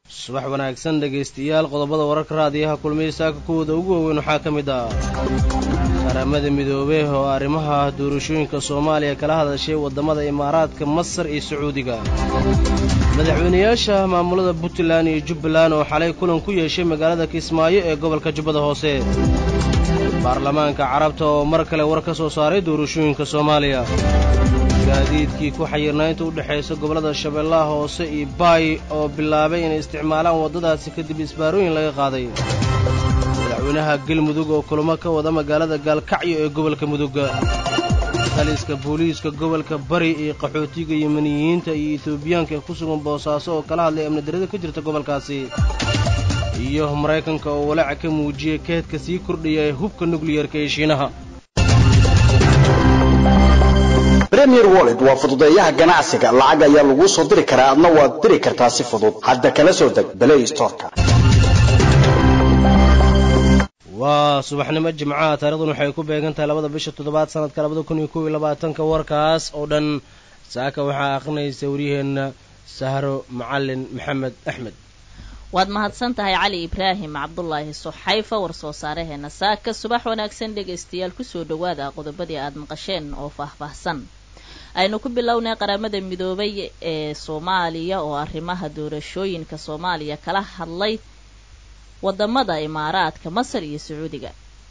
subax wanaagsan dhegaystayaal qodobada wararka raadiyaha kulmiya saaka kuwooda ugu waaweyn waxaa ka mid ah qaramada midoobey oo arrimaha doorashooyinka soomaaliya kala hadashay waddamada imaaraadka masar iyo sacuudiga madaxweynayaasha maamulada puntland iyo jubbaland oo xalay kulan ku yeeshay magaalada kismaayo ee gobolka jubbada hoose baarlamaanka carabta oo mar kale war ka soo saaray doorashooyinka soomaaliya gaadiidkii ku xayirnaa inta u dhexaysa gobollada shabeellaha hoose iyo baay oo bilaabay inay isticmaalaan waddadaasi kadib isbaarooyin laga qaaday madaxweynaha galmudug oo kulamo ka wada magaalada gaalkacyo ee gobolka mudug taliska booliiska gobolka bari iyo qaxootiga yemaniyiinta iyo etoobiyaanka ee ku sugan boosaaso oo kala hadlay amnidarrada ka jirta gobolkaasi iyo maraykanka oo walaaca ka muujiyey keedka sii kordhaya ee hubka nukliyarka ee shiinaha premier wallet waa fududeeyaha ganacsiga lacag ayaa laguu soo diri karaa adna waad diri kartaa si fudud hadda kala soo deg balay storka waa subaxnimo jimcaha taarikhdan waxay ku beegan tahay labada bisha toddobaad sanadka labada kun iyo kow iyo labaatanka warkaas oo dhan saaka waxaa akhrinaysa waryaheenna sahro macalin maxamed axmed waad mahadsan tahay cali ibraahim cabdulaahi suxayfa war soo saaraheena saaka subax wanaagsan dhegaystayaal kusoo dhowaada qodobadii aada maqasheen oo faahfaahsan aynu ku bilownay qaramada midoobay ee soomaaliya oo arrimaha doorashooyinka soomaaliya kala hadlay wadamada imaaraadka masar iyo sacuudiga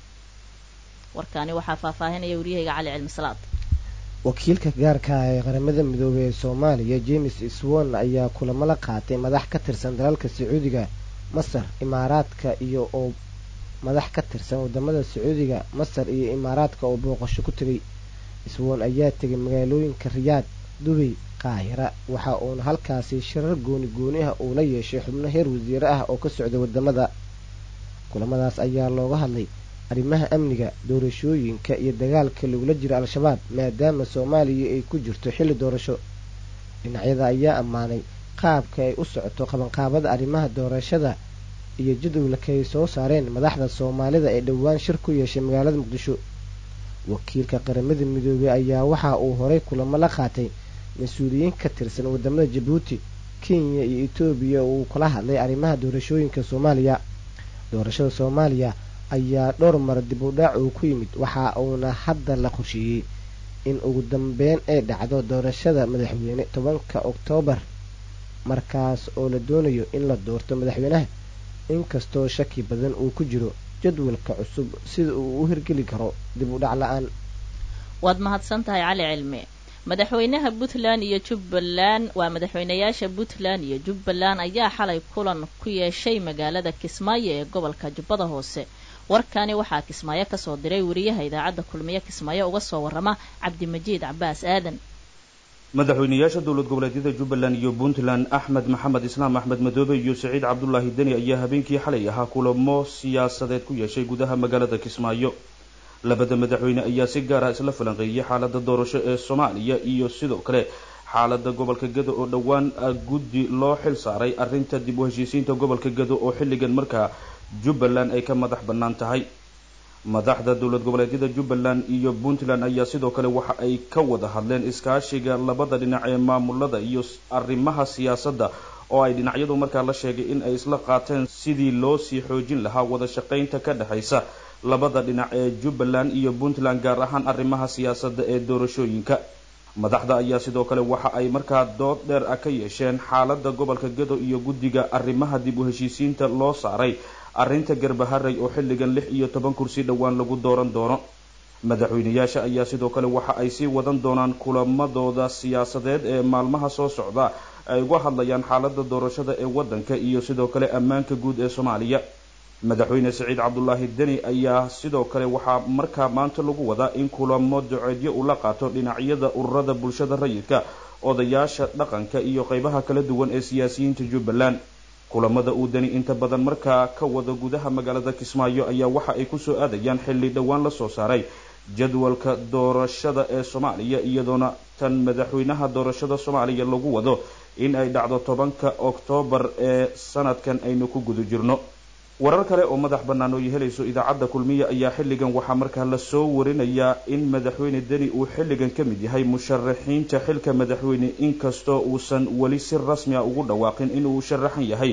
warkaani waxaa faahfaahinaya waryahayga cali cilmi salaad wakiilka gaarka ah ee qaramada midoobey ee soomaaliya james swon ayaa kulamo la qaatay madax ka tirsan dalalka sacuudiga masar imaaraadka iyo oo madax ka tirsan wadamada sacuudiga masar iyo imaaraadka oo booqasho ku tegay swon ayaa tegay magaalooyinka riyaad dubay qaahira waxa uuna halkaasi shirar gooni gooni ah uu la yeeshay xubno heer wasiire ah oo ka socda wadamada kulamadaas ayaa looga hadlay arrimaha amniga doorashooyinka iyo dagaalka lagula jiro al-shabaab maadaama soomaaliya ay ku jirto xilli doorasho dhinacyada ayaa ammaanay qaabka ay u socoto qabanqaabada arrimaha doorashada iyo jadwalkay soo saareen madaxda soomaalida ee dhowaan shir ku yeeshay magaalada muqdisho wakiilka qaramada midoobey ayaa waxa uu horay kulamo la qaatay mas-uuliyiin ka tirsan wadamada jabuuti kenya iyo etoobiya oo uu kala hadlay arrimaha doorashooyinka soomaaliya doorashada soomaaliya ayaa dhowr mar dib u dhaac uu ku yimid waxa uuna hadda la qorsheeyey in ugu dambeyn ay dhacdo doorashada madaxweyne tobanka oktoobar markaas oo la doonayo in la doorto madaxweynaha inkastoo shaki badan uu ku jiro jadwalka cusub sida uu u hirgeli karo dib u dhac la-aan waad mahadsan tahay cali cilmi madaxweynaha puntland iyo jubbaland waa madaxweynayaasha puntland iyo jubbaland ayaa xalay kulan ku yeeshay magaalada kismaayo ee gobolka jubbada hoose warkani waxaa kismaayo kasoo diray wariyaha idaacadda kulmiye kismaayo uga soo warrama cabdimajiid cabaas aadan madaxweynayaasha dowlad goboleedyada jubbaland iyo puntland axmed maxamed islaam axmed madoobe iyo saciid cabdulaahi deni ayaa habeenkii xalay ahaa kulamo siyaasadeed ku yeeshay gudaha magaalada kismaayo labada madaxweyne ayaa si gaar ah isla falanqeeyay xaalada doorasho ee soomaaliya iyo sidoo kale xaalada gobolka gado oo dhowaan guddi loo xil saaray arrinta dib u heshiisiinta gobolka gado oo xilligan markaa jubbaland ay ka madax bannaan tahay madaxda dowlad goboleedyada jubbaland iyo puntland ayaa sidoo kale waxa ay ka wada hadleen iskaashiga labada dhinac ee maamulada iyo arrimaha siyaasadda oo ay dhinacyadu markaa la sheegay in ay isla qaateen sidii loo sii xoojin lahaa wada shaqaynta ka dhexaysa labada dhinac ee jubbaland iyo puntland gaar ahaan arrimaha siyaasadda ee doorashooyinka madaxda ayaa sidoo kale waxa ay markaa dood dheer ah ka yeesheen xaalada gobolka gado iyo guddiga arrimaha dib u heshiisiinta loo saaray arrinta garbaharay oo xilligan lix iyo toban kursi dhowaan lagu dooran doono madaxweynayaasha ayaa sidoo kale waxa ay sii wadan doonaan kulamadooda siyaasadeed ee maalmaha soo socda ay uga hadlayaan xaalada doorashada ee waddanka iyo sidoo kale ammaanka guud ee soomaaliya madaxweyne saciid cabdulaahi deni ayaa sidoo kale waxaa markaa maanta lagu wadaa in kulamo duceedyo uu la qaato dhinacyada ururada bulshada rayidka odayaasha dhaqanka iyo qeybaha kala duwan ee siyaasiyiinta jubbaland kulamada uu deni inta badan markaa ka wada gudaha magaalada kismaayo ayaa waxa ay kusoo aadayaan xilli dhowaan lasoo saaray jadwalka doorashada ee soomaaliya iyadoona tan madaxweynaha doorashada soomaaliya lagu wado in ay dhacdo tobanka oktoobar ee sanadkan aynu ku guda jirno warar kale oo madax bannaan oo ay helayso idaacadda kulmiya ayaa xilligan waxaa markaa lasoo warinayaa in madaxweyne deni uu xilligan ka mid yahay musharaxiinta xilka madaxweyne inkastoo uusan weli si rasmi a ugu dhawaaqin inuu sharaxan yahay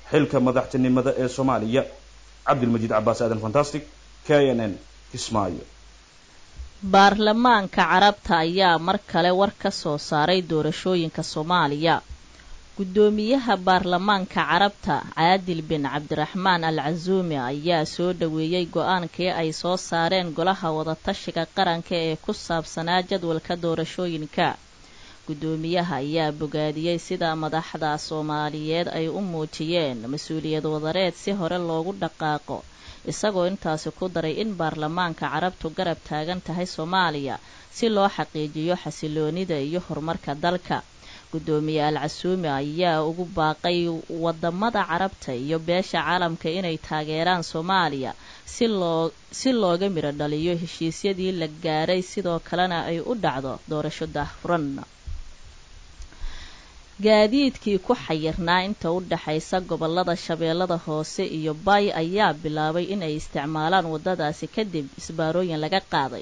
xilka madaxtinimada ee soomaaliya cabdilmajiid cabaas aadan fantastic k n n kismaayo baarlamaanka carabta ayaa mar kale war ka soo saaray doorashooyinka soomaaliya guddoomiyaha baarlamaanka carabta caadil bin cabdiraxmaan al casuumi ayaa soo dhoweeyey go-aankii ay soo saareen golaha wadatashiga qaranka ee ku saabsanaa jadwalka doorashooyinka guddoomiyaha ayaa bogaadiyey sida madaxda soomaaliyeed ay u muujiyeen mas-uuliyad wadareed si hore loogu dhaqaaqo isagoo intaasi ku daray in baarlamaanka carabtu garab taagan tahay soomaaliya si loo xaqiijiyo xasiloonida iyo horumarka dalka guddoomiye al casuumi ayaa ugu baaqay wadamada carabta iyo beesha caalamka inay taageeraan soomaaliya si loo si looga midho dhaliyo heshiisyadii la gaaray sidoo kalena ay u dhacdo doorasho daahfuran gaadiidkii ku xayirnaa inta u dhaxaysa gobolada shabeellada hoose iyo baay ayaa bilaabay inay isticmaalaan waddadaasi kadib isbaarooyin laga qaaday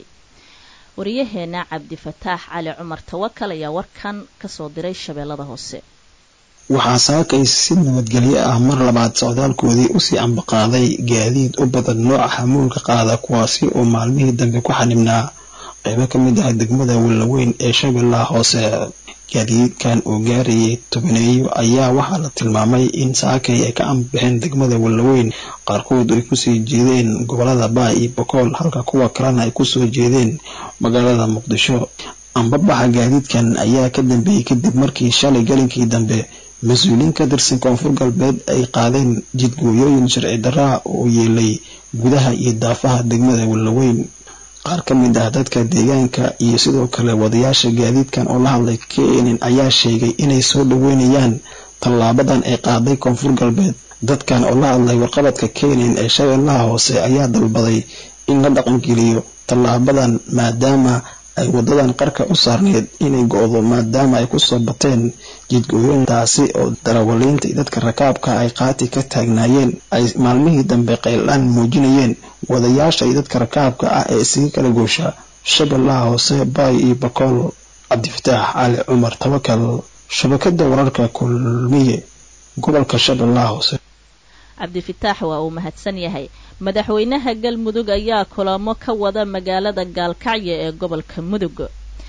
waryaheena cabdifataax cali cumar tawakal ayaa warkan kasoo diray shabeellada hoose waxaa saakay si nabadgelyo ah mar labaad socdaalkoodii usii ambaqaaday gaadiid u badan nooca xamuulka qaada kuwaasi oo maalmihii dambe ku xanibnaa qaybo ka mid ah degmada wellaweyn ee shabeellaha hoose gaadiidkan oo gaarayay tobaneeyo ayaa waxaa la tilmaamay in saakay ay ka ambixeen degmada wellaweyn qaarkood ay kusii jeedeen gobolada baa iyo bokool halka kuwa kalena ay kusoo jeedeen magaalada muqdisho ambabaxa gaadiidkan ayaa ka dambeeyey kadib markii shalay galinkii dambe mas-uuliyiin ka tirsan koonfur galbeed ay qaadeen jidgooyooyin sharci daraa oo yeelay gudaha iyo daafaha degmada wellaweyn qaar ka mid ah dadka deegaanka iyo sidoo kale wadayaasha gaadiidkan oo la hadlay kenen ayaa sheegay inay soo dhaweynayaan tallaabadan ay qaaday koonfur galbeed dadkan oo la hadlay warqabadka kenen ee shabeellaha hoose ayaa dalbaday in la dhaqangeliyo tallaabadan maadaama ay wadadan qarka u saarneyd inay go-do maadaama ay kusoo bateen jidgooyintaasi oo darawaliinta iyo dadka rakaabka ay qaati ka taagnaayeen ay maalmihii dambe qaylaan muujinayeen wadayaasha iyo dadka rakaabka ah ee isaga kala goosha shabeellaha hoose baay iyo bakool cabdifataax cali cumar tawakal shabakada wararka kulmiye gobolka shabeellaha hoose cabdifataax waa uu mahadsan yahay madaxweynaha galmudug ayaa kulamo ka wada magaalada gaalkacyo ee gobolka mudug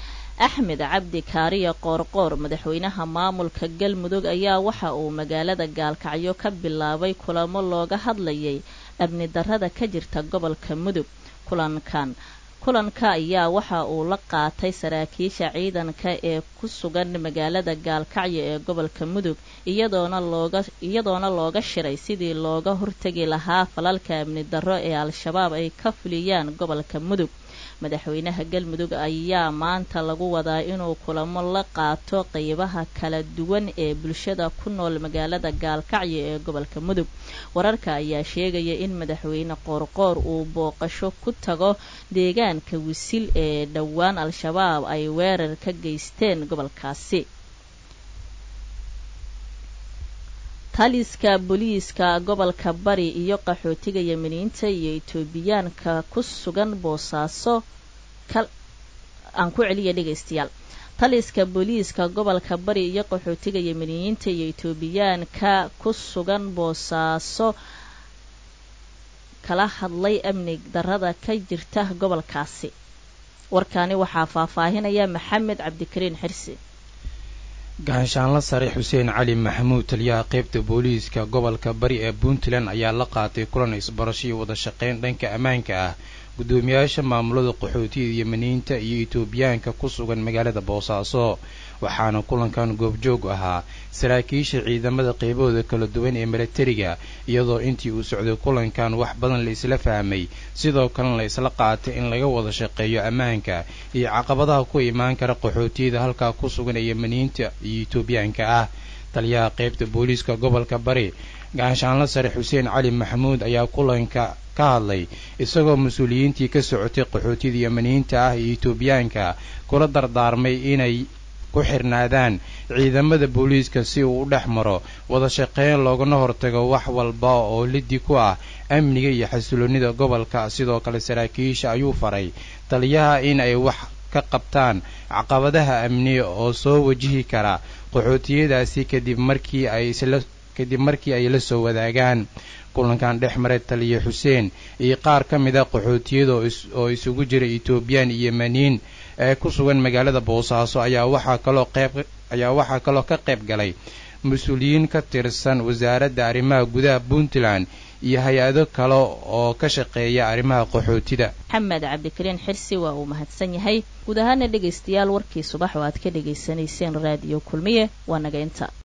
axmed cabdi kaariya qoorqoor madaxweynaha maamulka galmudug ayaa waxa uu magaalada gaalkacyo ka bilaabay kulamo looga hadlayay amni darrada ka jirta gobolka mudug kulankan kulanka ayaa waxa uu la qaatay saraakiisha ciidanka ee ku sugan magaalada gaalkacyo ee gobolka mudug iyadoona looga iyadoona looga shiray sidii looga hortegi lahaa falalka amni darro ee al-shabaab ay ka fuliyaan gobolka mudug madaxweynaha galmudug ayaa maanta lagu wadaa inuu kulamo la qaato qeybaha kala duwan ee bulshada ku nool magaalada gaalkacyo ee gobolka mudug wararka ayaa sheegaya in madaxweyne qoorqoor uu booqasho ku tago deegaanka wisil ee dhowaan al-shabaab ay weerar ka geysteen gobolkaasi taliska booliiska gobolka bari iyo qaxootiga yemeniinta iyo etoobiyaanka ku sugan boosaaso aan ku celiya dhegaystayaal taliska booliiska gobolka bari iyo qaxootiga yemeniyiinta iyo etoobiyaanka ku sugan boosaaso kala hadlay amni darrada ka jirta gobolkaasi warkaani waxaa faahfaahinaya maxamed cabdikariin xirsi gahanshaanla sare xuseen cali maxamuud taliyaha qaybta booliiska gobolka bari ee puntland ayaa la qaatay kulan isbarasho iyo wada shaqayn dhanka ammaanka ah guddoomiyaasha maamulada qaxootiyada yemeniyiinta iyo etoobiyaanka ku sugan magaalada boosaaso waxaana kulankan goobjoog ahaa saraakiisha ciidamada qaybahooda kala duwan ee milatariga iyadoo intii uu socday kulankan wax badan la isla fahmay sidoo kalena la isla qaatay in laga wada shaqeeyo ammaanka iyo caqabadaha ku imaan kara qaxootiyada halkaa ku sugan ee yemeniyiinta iyo etoobiyaanka ah taliyaha qaybta booliiska gobolka bari gaashaanla sare xuseen cali maxamuud ayaa kulanka ka hadlay isagoo mas-uuliyiintii ka socotay qaxootiyada yemeniyiinta ah iyo etoobiyaanka kula dardaarmay inay ku xirnaadaan ciidamada booliiska si uu u dhex maro wada shaqeyn loogana hortago wax walba oo liddi ku ah amniga iyo xasiloonnida gobolka sidoo kale saraakiisha ayuu faray taliyaha in ay wax ka qabtaan caqabadaha amni oo soo wajihi kara qaxootiyadaasi kadib markii ay isla kadib markii ay la soo wadaagaan kulankan dhex maray taliya xuseen iyo qaar ka mid a qaxootiyada oo isugu jira etoobiyaan iyo yemaniin ee ku sugan magaalada boosaaso ayaa waxaa kaloo qayb ayaa waxaa kaloo ka qayb galay mas-uuliyiin ka tirsan wasaaradda arrimaha gudaha puntland iyo hay-ado kale oo ka shaqeeya arrimaha qaxootida maxamed cabdikariin xirsi waa uu mahadsan yahay guud ahaana dhegaystayaal warkii subax oo aad ka dhegaysanayseen raadiyo kulmiye waa naga inta